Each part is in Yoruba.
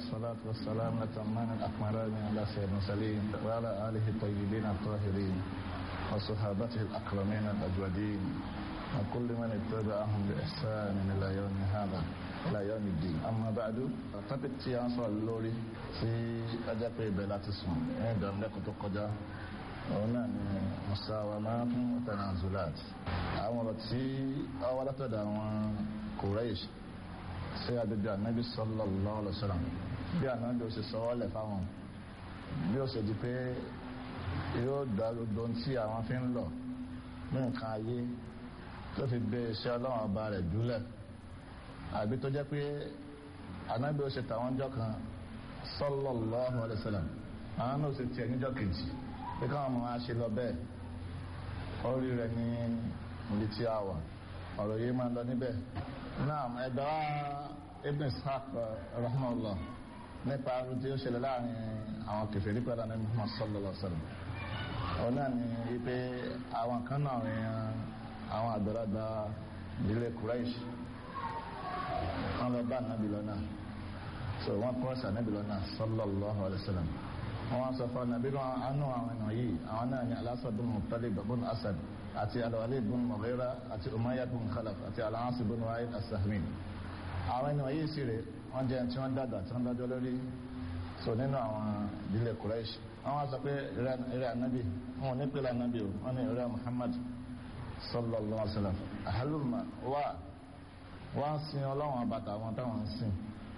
والصلاة والسلام لتمان الأكملان على سيد المرسلين وعلى آله الطيبين الطاهرين وصحابته الأكرمين الأجودين وكل من اتبعهم بإحسان إلى يوم هذا إلى يوم الدين أما بعد topic tí a ń sọ̀rọ̀ lórí tí ọjọ́ pé ibẹ̀ láti sùn ní ìdánilẹ́kọ̀ọ́ tó kọjá òun náà ni musawamat tanazulat àwọn ọ̀rọ̀ tí ọwọ́ látọ̀dọ̀ àwọn Quraysh sí agbègbè ànábì sallallahu alaihi wasallam bí ànábì ó sì sọ́wọ́ lẹ̀ fáwọn bí ó sì di pé yóò dá gbogbo tí àwọn fi ń lọ ní nǹkan ayé tó fi gbé iṣẹ́ ọlọ́run ọba rẹ̀ dúlẹ̀ àbí tó jẹ́ pé ànábì ó ṣe tàwọn jọ kan sallallahu alaihi wasallam àwọn náà sì tiẹ̀ níjọ́ kejì pé káwọn ọmọ wa ṣe lọ bẹ́ẹ̀ orí rẹ̀ ní ibi tí a wà ọ̀rọ̀ yìí máa ń lọ níbẹ̀ náà ẹ̀dọ́ ibn ishaq rahmanullah nípa arú tí ó ṣẹlẹ̀ láàrin àwọn kèfèrí pẹ̀lú ànábì Muhammad sallallahu alaihi wasallam òun náà ni wípé àwọn kan náà rìn àwọn àgbàlagbà ìdílé Quraysh wọn lọ bá ànábì lọ́nà so wọn kọ́ọ̀sì ànábì lọ́nà sallallahu alaihi wasallam wọn sọ fún ànábì lọ́nà àánú àwọn ènìyàn yìí àwọn náà ni Al-Asad bin Muttalib bin Asad àti Al-Walid bin Mughira àti Umayyah bin Khalaf àti Al-As bin Wa'il as-Sahmi àwọn ènìyàn yìí sì rè wọ́n jẹ́ tí wọ́n dàgbà tí wọ́n dájọ́ lórí so nínú àwọn ìdílé Quraysh àwọn sọ pé eré ànábì wọn ò ní pèlè ànábì o wọn ní eré Muhammad sallallahu alaihi wasallam ahaluma wa wọ́n sin ọlọ́run àbàtà àwọn táwọn ń sìn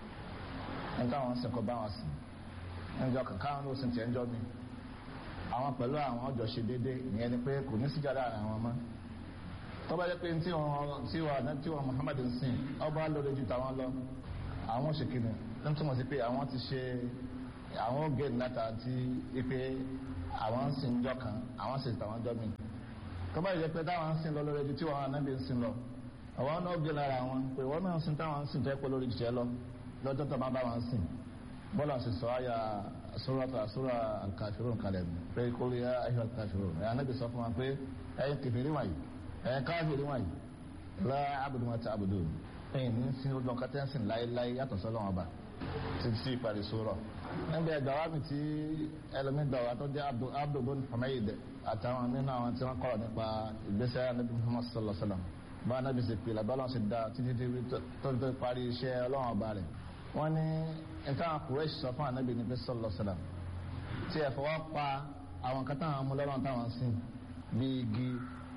ní táwọn ń sìn kọ́ bá wọn sìn níjọ káwọn ló sìn tiẹ̀ ń jọ mi àwọn pẹ̀lú àwọn ọjọ́ ṣe déédé ìyẹn ni pé kò ní síjà láàrin àwọn ọmọ tó bá jẹ́ pé tí wọn tí wọn tí wọn Muhammad ń sìn ọba lórí ju tàwọn lọ àwọn òṣèkìnnì tó ń túmọ̀ sí pé àwọn ti ṣe àwọn ògè láta ti pé àwọn ń sìn jọ kan àwọn sì tàwọn jọ mi tó bá jẹ́ pé táwọn ń sìn lọ lórí ju tí wọn anábì ń sìn lọ àwọn náà gbé lára wọn pé wọn náà sìn táwọn ń sìn tó ẹ pé lórí jẹ lọ lọ́jọ́ tó máa bá wọn sìn bọ́lá sì sọ àyà sóràtà sórà alkafirun kalẹ̀ pé kó rí ayé alkafirun ẹ̀ anábì sọ fún wa pé ẹ̀yin kẹfìrí wọ̀nyí ẹ̀yin káfìrí wọ̀nyí la abudu ma ta abudu ẹ̀yin ní sin ojú ọkọ tẹ́ ń sìn láéláé yàtọ̀ sọ́lọ́ wọn bá ti sí ìparí sórọ̀ níbi ẹ̀gbà wa mi ti ẹlòmí gbà wá tó jẹ́ Abdul bin Humayd àtàwọn nínú àwọn tí wọ́n kọ́ nípa ìgbésẹ̀ anábì Muhammad sallallahu alaihi wasallam bá anábì sì pè lábẹ́ ọlọ́run sì dá títí tó tó parí iṣẹ́ ọlọ́run ọba rẹ̀ wọ́n ní ìtàn Quraysh sọ fún anábì ní pé sallallahu alaihi wasallam tí ẹ fọwọ́ pa àwọn kan táwọn amúlọ́rọ̀ táwọn sìn bí igi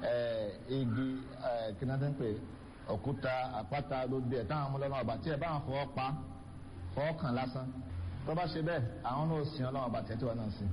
igi kìnnìkan ń pè òkúta àpáta gbogbo ẹ̀ táwọn amúlọ́rọ̀ ọba tí ẹ bá wọn fọwọ́ pa fọwọ́ kàn lásán tó bá ṣe bẹ́ẹ̀ àwọn náà sìn ọlọ́run ọba tẹ́tí wọn náà sìn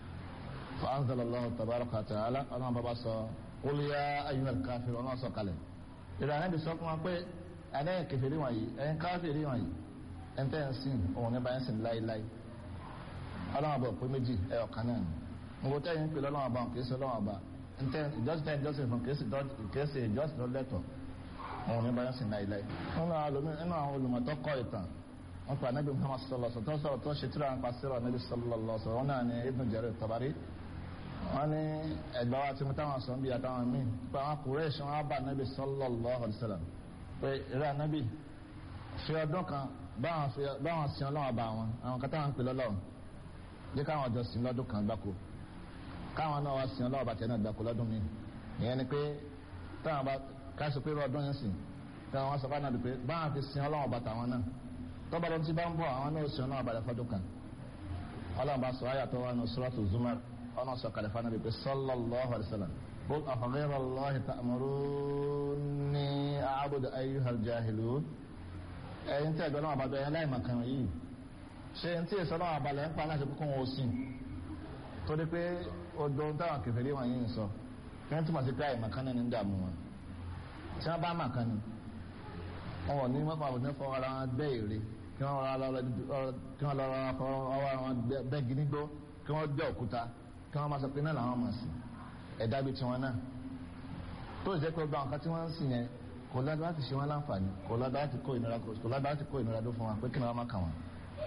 fa anzalallahu tabaraka wa ta'ala ọlọ́run bàbá sọ qul ya ayyuhal kafirun ọlọ́run sọ kalẹ̀ ìrànlẹ́ bí sọ fún wa pé ẹ̀dẹ́yìn kẹfìrí wọ̀nyí ẹ̀yìn káfìrí wọ̀nyí ẹ̀ńtẹ́ ń sìn òun ní báyìí sìn láíláí ọlọ́wọ́n bọ̀ pé méjì ẹ̀ ọ̀kan náà ni nǹkan tẹ́yìn ń pè lọ́wọ́n bá kìí ṣe lọ́wọ́n bá ẹ̀ńtẹ́ ìjọsìn tẹ́yìn ìjọsìn fún kìí ṣe ìjọsìn ló lẹ́tọ̀ òun ní báyìí sìn láíláí. nínú àwọn olùmọ̀tọ́ kọ́ ìtàn wọn pa anabi muhammad sallallahu alaihi wasallam sọ̀rọ̀ tó ṣe tíra nípa síra anabi sallallahu alaihi wasallam wọn náà ní ibn jarir tabari wọn ní ẹgbẹ́ wa ti mú táwọn sọ ń bí àtàwọn míì pé àwọn kùrẹ́ẹ̀ṣì wọn bá anabi sallallahu alaihi wasallam pé ìrẹ́ anabi fi ọdún kan báwọn sin ọlọ́wọ́ bá wọn àwọn kan táwọn ń pè lọ́lọ́run jẹ́ káwọn ọjọ́ sin lọ́dún kan gbáko káwọn náà wá sin ọlọ́wọ́ bá tẹ̀ náà gbáko lọ́dún mi ìyẹn ni pé táwọn bá káṣí pé ọdún yẹn sìn táwọn wá sọ fún àná pé báwọn fi sin ọlọ́wọ́ bá tàwọn náà tọ́ba lọ́dún tí bá ń bọ̀ àwọn náà sin ọlọ́wọ́ bá rẹ̀ fọ́dún kan ọlọ́run bá sọ ayàtọ̀ wa ní suratu zumar ọ̀nà sọ kàlẹ́ fún àná pé sallallahu alaihi wasallam قل أفغير الله تأمروني أعبد أيها الجاهلون ẹ̀yin tí ẹ̀gbọ́n náà bá bẹ̀rẹ̀ láì màkàn yìí ṣe ń tí èso náà balẹ̀ ń pa láti kókó wọn sí torí pé odò táwọn kẹfẹ́lẹ́ wọn yìí ń sọ kí wọ́n túmọ̀ sí pé àì màkàn ní ń dààmú wọn tí wọ́n bá màkàn ni wọn ò ní wọ́n pa òní fọwọ́ ara wọn gbẹ́ èrè kí wọ́n lọ́ra ọwọ́ wọn bẹ́ gínígbó kí wọ́n gbẹ́ òkúta kí wọ́n máa sọ pé náà làwọn mọ̀ sí ẹ̀dá bíi tiwọn náà tó ìjẹ́ pé ọgbà nǹkan tí wọ́n ń sìn yẹn kò lọ́dọ̀ láti ṣe wọ́n láǹfààní kò lọ́dọ̀ láti kó ìnira kò lọ́dọ̀ láti kó ìnira dó fún wa pé kí ni wọ́n máa kà wọ́n.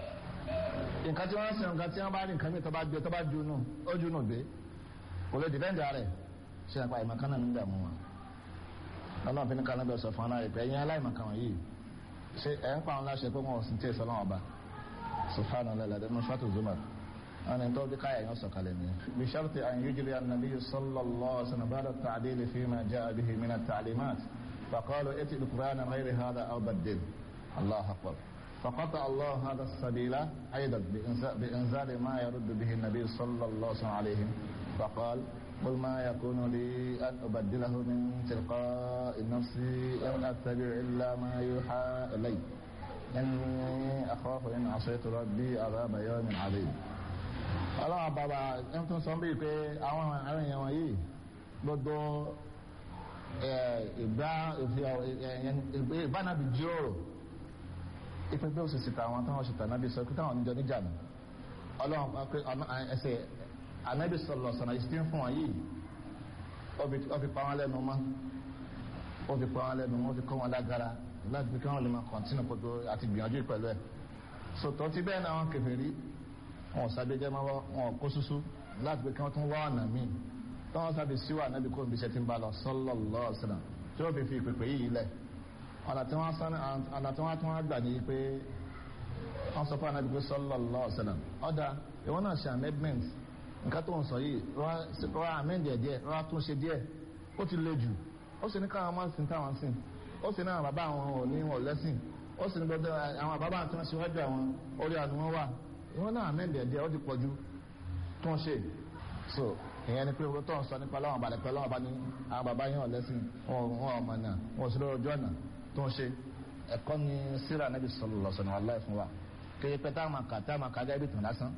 nǹkan tí wọ́n ń sìn nǹkan tí wọ́n bá rí nǹkan mìíràn tó bá gbé tó bá junú ó junú gbé kò lè dìbẹ́ǹdì rẹ̀ ṣe àpá ìmọ̀kan náà ń dààmú wọn. ọlọ́run fi ní kan lọ́dọ̀ sọ fún aláì pé ẹ̀yin aláìmọ̀kan wọ̀nyí ṣe ẹ̀ ń pa àwọn láṣẹ pé wọn ò sì tẹ̀ sọ lọ́wọ́ ọba subhanallah ladẹ nusratu zumar أنا أنتظر كاية يوسف علينا بشرط أن يجري النبي صلى الله عليه وسلم بعد التعديل فيما جاء به من التعليمات فقالوا ائت بقرآن غير هذا أو بدل الله أكبر فقطع الله هذا السبيل أيضا بإنزال ما يرد به النبي صلى الله عليه وسلم عليهم فقال قل ما يكون لي أن أبدله من تلقاء نفسي إن أتبع إلا ما يوحى إلي إني أخاف إن عصيت ربي عذاب يوم عظيم ọlọ́run bàbá ẹni tó ń sọ bíi pé àwọn àwọn èèyàn wọ̀nyí gbogbo ìgbà ìbánabi jíròrò ipe bí ó sì sìta àwọn táwọn ṣètò ànábì sọ pé táwọn níjọ níjà nù ọlọ́run pé ẹsẹ̀ ànábì sọlọ sọ̀nà ìsìn fún wọn yìí ó fi pa wọn lẹ́nu mọ́ ó fi pa wọn lẹ́nu mọ́ ó fi kọ́ wọn lágara láti fi kí wọ́n lè máa kọ̀ntínú kótó àti gbìyànjú pẹ̀lú ẹ̀ sọ̀tọ̀ ti bẹ́ẹ̀ náà wọn kèfèrí wọn sábẹ́ jẹ́ máa wọn kó súsú láti pé kí wọ́n tún wá ọ̀nà míì tí wọ́n sábẹ́ síwà náà bí kò níbi iṣẹ́ tí ń bá lọ sallallahu alaihi wasallam tí wọ́n fi fi ìpèpè yìí lẹ̀ ọ̀nà tí wọ́n sán ọ̀nà tí wọ́n tún wá gbà ní pé wọ́n sọ fún ànábì pé sallallahu alaihi wasallam ọ̀dà ìwọ náà ṣe amendment nǹkan tó ń sọ yìí rọra amend ẹ̀ díẹ̀ rọra tún ṣe díẹ̀ ó ti le jù ó sì ní káwọn máa sin táwọn sìn ó sì ní àwọn bàbá àwọn ò ní wọn lẹ́sìn ó sì ní gbọdọ̀ àwọn bàbá àti wọn ṣíwájú àwọn orí àná wọn wà wọn náà mẹ́ndẹ̀ díẹ̀ ó ti pọ̀jù tó ń ṣe so ìyẹn ni pé owó tó ń sọ nípa láwọn balẹ̀ pẹ̀lú àwọn bá ní àwọn bàbá yẹn ọ̀lẹ́sìn wọn ọmọ náà wọn ò sí lórí ojú ọ̀nà tó ń ṣe ẹ̀kọ́ ni síra níbi sallallahu alaihi wasallam fún wa kéye pé táwọn máa kà táwọn máa kà gẹ́gẹ́ bí tàn lásán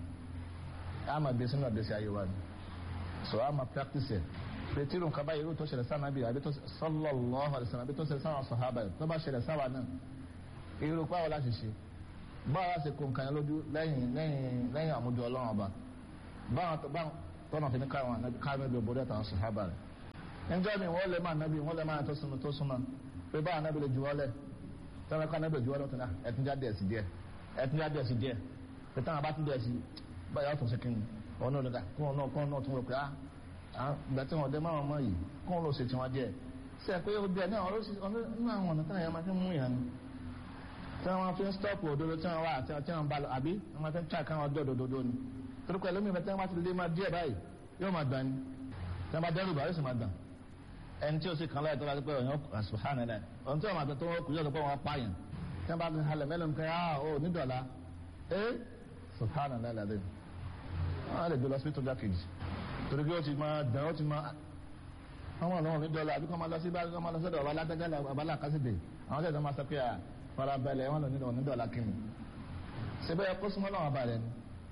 á máa gbé sínú ọ̀dẹ́sí ayé wa ni so á máa practice ẹ̀ pé tí nǹkan báyìí irú tó ṣẹlẹ̀ sáà nàbí àbí tó sallallahu alaihi wasallam àbí tó ṣẹlẹ̀ sáà sàhábà tó bá ṣẹlẹ̀ sáà náà irú pàwọ́ láti ṣe báwa ṣe kó nǹkan yẹn lójú lẹ́yìn lẹ́yìn lẹ́yìn àmójú ọlọ́run ọba báwọn tó báwọn tọ́nà fi ní káwọn káwọn ẹbí òbòdì àtàwọn sàhábà rẹ̀ níjọ́ mi wọ́n lè máa nábì wọ́n lè máa tó súnmọ́ tó súnmọ́ pé báwọn nábì lè juwọ́ lẹ̀ tọ́wọ́ ká nábì juwọ́ lọ́tún náà ẹ̀tún jáde ẹ̀sì díẹ̀ ẹ̀tún jáde ẹ̀sì díẹ̀ pé táwọn bá tún díẹ̀ sí báyọ̀ ọ̀tún sí kíni ọ̀nà òdòdà kún ọ̀nà kún ọ̀nà tún rò pé ah ìgbà tí wọ́n dé máwọn ọmọ yìí kún ló ṣe tiwọn díẹ̀ sẹ́ pé ó díẹ̀ náà ọ̀nà àwọn ọ̀nà táwọn yẹn máa fi mú yàn ni tí wọ́n fi ń stọ́ọ̀pù òdodo tí wọ́n wá àti tí wọ́n bá lọ àbí wọ́n fi ń tíra káwọn ọjọ́ òdodo ni torí pẹ̀lú mi tí wọ́n bá ti lé máa díẹ̀ báyìí yóò máa dàn ni tí wọ́n bá dẹ́rù bá yóò sì máa dàn ẹni tí ó sì kàn láyé tó bá ti pẹ́ ọ̀yàn subhanahu náà ohun tí wọ́n máa tó wọ́n kù yóò tó pé wọ́n pààyàn tí wọ́n bá ti halẹ̀ mẹ́lẹ̀ nǹkan yà ó nídọ̀la ẹ́ subhanahu náà lẹ́dẹ̀ wọ́n lè gbé lọ sí tó já kejì torí pé ó ti máa dàn ó ti máa àwọn ọ̀nà nídọ̀la àbí kọ́ máa lọ sí bá kọ́ máa lọ sọ́dọ̀ ọba alágbẹ́gẹ́lẹ̀ ọba alákásídẹ̀ àwọn tẹ̀sán máa sọ pé farabalẹ̀ wọn lò ní ọ̀nà dọ̀la kìnnì síbẹ̀ ẹ kó súnmọ́ náà wà balẹ̀ ni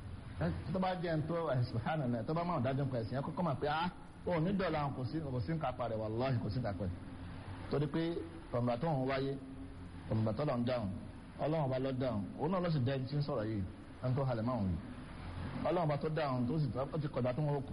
tó bá jẹ́ ń tó ẹ̀sùn náà tó bá máa dájú nǹkan ẹ̀sìn ẹ kọ́kọ́ máa pé á ó ní dọ̀la kò sí kò sí nǹkan parẹ̀ wàláhì kò sí nǹkan pẹ̀ torí pé ọ̀nà tó ń wáyé ọ̀nà tó ń dáhùn ọlọ́run bá lọ dáhùn òun náà ló sì dẹ́ni tí ń sọ̀rọ̀ yìí ẹni tó halẹ̀ máa wù ọlọ́run bá tó dáhùn tó sì ti kọ̀dá tó ń wọ́kù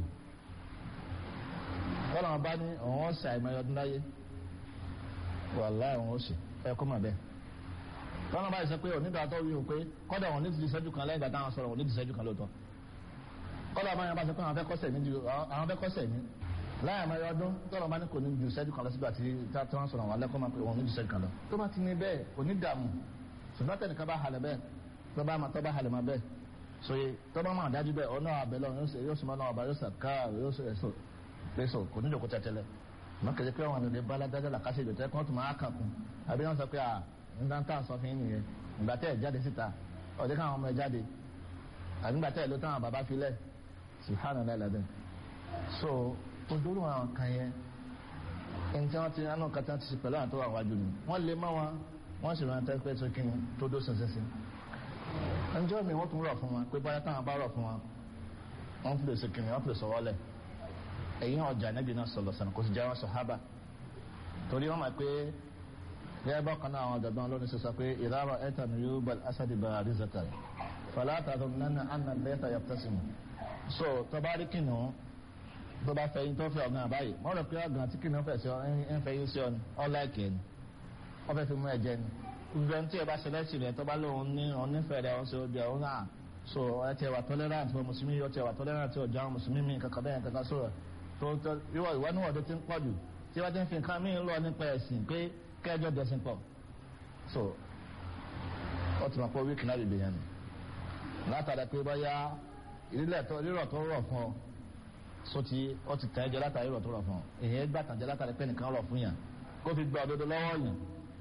ọlọ́run bá ní òun ó ṣe àìmọye ọdún láyé wàláhì òun ó ṣe ẹ kó mà bẹ́ẹ̀ tọ́nà báyìí sọ pé onídàá tó wí o pé kọ́dà wọn ní ti ṣẹ́jú kan lẹ́yìn ìgbà táwọn sọ̀rọ̀ wọn ní ti ṣẹ́jú kan lóòótọ́ kọ́dà báyìí bá sọ pé àwọn fẹ́ kọ́sẹ̀ ní àwọn fẹ́ kọ́sẹ̀ ní láyà máa yọ ọdún tọ́nà bá ní kò ní ju ṣẹ́jú kan lọ sígbà tí wọ́n sọ̀rọ̀ wọn lẹ́kọ́ máa pé wọn ní ju ṣẹ́jú kan lọ tó bá ti ní bẹ́ẹ̀ onídààmú ṣùgbọ́n tẹnìkan bá halẹ̀ bẹ́ẹ̀ tó bá máa tọ́ bá halẹ̀ máa bẹ́ẹ̀ soye tó bá máa dájú bẹ́ẹ̀ ọ̀nà àbẹ̀lọ yóò sọ máa náà ọba yóò sọ káà yóò sọ ẹ̀sọ pẹ̀sọ kò ní jòkó tẹ́tẹ́lẹ̀ mọ̀ kẹ́sẹ̀ pé àwọn ènìyàn bá ládájọ́ làkàṣe ìjọ kí wọ́n tún máa kàn kún àbí wọ́n sọ pé à nígbà tá à ń sọ fún yín nìyẹn ìgbà tẹ́ ẹ̀ jáde síta ọ̀dẹ́ káwọn ọmọ ẹ̀ jáde àbí ìgbà tẹ́ ẹ̀ ló táwọn bàbá filẹ̀ subhanahu wa ta'ala so ojúlù àwọn kan yẹn ẹni tí wọ́n ti rán náà kàtà ti ṣe pẹ̀lú àwọn tó wà wájú ni wọ́n lè mọ́ wọn wọ́n sì rántí pé tó kí ni tó dó sẹ̀sẹ̀sẹ̀ ẹnjọ́ mi wọ́n tún rọ̀ fún wọn pé báyá táwọn bá rọ̀ fún wọn wọ́n fi lè ṣe kí ni wọ́n fi lè sọ̀rọ̀ lẹ̀ ẹ̀yìn ọjà níbi náà sọ̀lọ̀ sàn kò sì jẹ́ wọn sọ̀hábà torí wọ́n mọ̀ pé gẹ́gẹ́ bá kan náà àwọn ọ̀dọ̀gbọ́n olórin ṣe sọ pé ìdára ẹ̀ta ni yóò bá asadi bá àrízàtà fàlàtà tó nánà àná lẹ́tà yàtọ̀sìmù so tó bá rí kìnnìún tó bá fẹ́ yín tó fẹ́ ọ̀gá báyìí wọ́n rẹ̀ pé ọ̀gá tí kìnnìún fẹ́ sí ọ ń fẹ́ yín sí ọ ni ọ̀láìkì ẹni wọ́n fẹ́ fi mú ẹ̀jẹ̀ ni ìgbẹ́ tí ẹ bá ṣe lẹ́sìn rẹ̀ tó bá lóun ní onífẹ̀ẹ́ rẹ̀ ọ̀sẹ̀ ọjọ́ ọ̀hún náà so ẹ ti wà tolerant fún mùsùlùmí yóò ti wà tolerant tí ọjà mùsùlùmí mi kankan bẹ́ẹ̀ kankan sọ̀rọ̀ tó tó ìwọ ìwọ níwọ̀n tó ti ń pọ̀ jù tí wọ́n ti ń fi nǹkan mí lọ nípa ẹ̀sìn pé kẹjọ dẹ̀sìn pọ̀ so wọ́n ti mọ̀ pé wíìkì náà bìbì yẹn nù látara pé bóyá ìrírọ̀ tó rírọ̀ tó rọ̀ fún ọ so ti ọ ti tẹ̀ ẹ́ jẹ látara rírọ̀ tó rọ̀ fún ọ èyàn gbà tàn jẹ látara pé nìkan rọ̀ fún yàn kó fi gba òdodo lọ́wọ́ yàn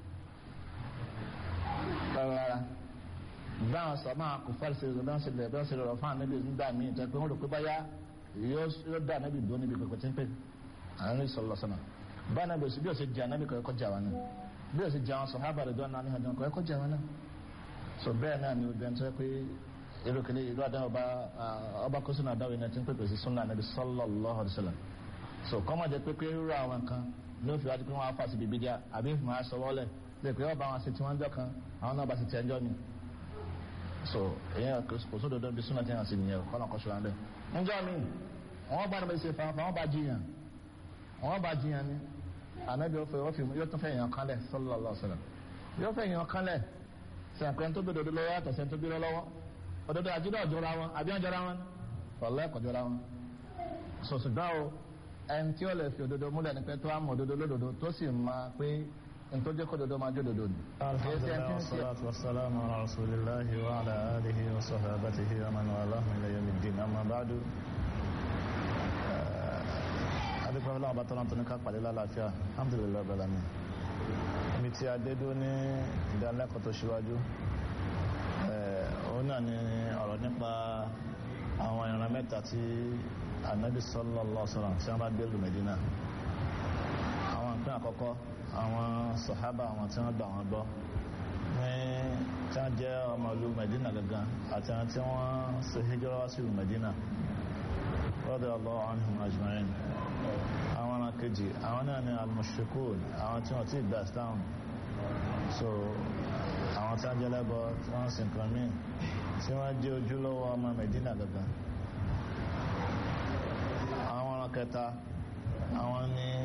rárá báwọn sọ máa kò fẹ́ ṣe ìrọ̀lọ́ ṣe bẹ̀rẹ̀ ṣe rọrọ̀ fún ànábì nígbà míì tó pé wọ́n rò pé báyá yóò dá ànábì dúró níbi pẹ̀pẹ̀ tí ń pè àárín sọ̀rọ̀ sọ̀nà bá ànábì òsì bí ó ṣe jẹ ànábì kọ̀ọ̀kọ́ jà wọn náà bí ó ṣe jẹ àwọn sọ̀hábà rẹ̀ dọ́nà ní ọdún kọ̀ọ̀kọ́ jà wọn náà so bẹ́ẹ̀ náà ni obìnrin tó pé irú kìíní irú àdáhùn ọba ọba kó sínú àdáwìn náà ti ń pèpè sí súnà ànábì sallallahu alaihi wasallam so kọ́mọ̀ jẹ́ pé pé irú àwọn kan ló fi wájú pé wọ́n á fà sí bíbí díà àbí ìfìmọ̀ á sọ wọ́lẹ̀ lè pé ọba àwọn àti tí wọ́n jọ kan àwọn náà bá ti tẹ̀ ẹjọ́ mi so èyàn kò sódò dọ́bi súnà tí wọ́n sì nìyẹn kọ́nà kọ́ṣọ́ wọn bẹ́ẹ̀. ǹjọ́ mi wọ́n bá níbi ṣe fanfa wọ́n bá jiyàn wọ́n bá jiyàn ni ànábi ọ̀fẹ́ ọ̀fẹ́ yóò tún fẹ́ yàn kánlẹ̀ sallallahu alaihi wasallam yóò fẹ́ yàn kánlẹ̀ sẹ̀ǹpẹ́ tó gbẹdọ̀ lọ́wọ́ yàtọ̀ sẹ́ni tó gbẹdọ̀ lọ́wọ́ òdodo àjídọ̀ jọra wọn àbí wọn jọra wọn ọ̀lẹ́ ẹ̀kọ́ jọra wọn. sọ̀sùgbọ́n o ẹni tí ó lè fi òdodo múlẹ̀ ní pé tó á mọ̀ òdodo lódodo tó sì máa pé ntọ́jẹ́ kọ́ dodo máa jó dodo ni. alhamdulilayi wa salatu wa salamu ala rasulillahi wa ala alihi wa sahabatihi wa man walahu ila yawmi ddin amma ba'du. adúpẹ́ fúnra ọba tọ́lá tó ní ká pàdé lálàáfíà alhamdulilayi bẹ́ẹ̀ lami. ibi tí a dé dó ní ìdánilẹ́kọ̀ọ́ tó ṣíwájú òun náà ni ọ̀rọ̀ nípa àwọn ìran mẹ́ta tí anabi sallallahu alaihi wasallam tí wọ́n bá gbé lù Mẹ́dínà àwọn nǹkan àkọ́kọ́ àwọn sàhábà àwọn tí wọ́n gbà wọ́n gbọ́ ní tí wọ́n jẹ́ ọmọ ìlú Medina gangan àti àwọn tí wọ́n ṣe hijira wá sí ìlú Medina radiyallahu anhum ajma'in àwọn ọ̀nà kejì àwọn náà ni al-mushrikun àwọn tí wọ́n ti gbà Islam so àwọn tí wọ́n jẹ́ lẹ́bọ tí wọ́n sì nǹkan míì tí wọ́n jẹ́ ojúlówó ọmọ Medina gangan àwọn ọ̀nà kẹta àwọn ni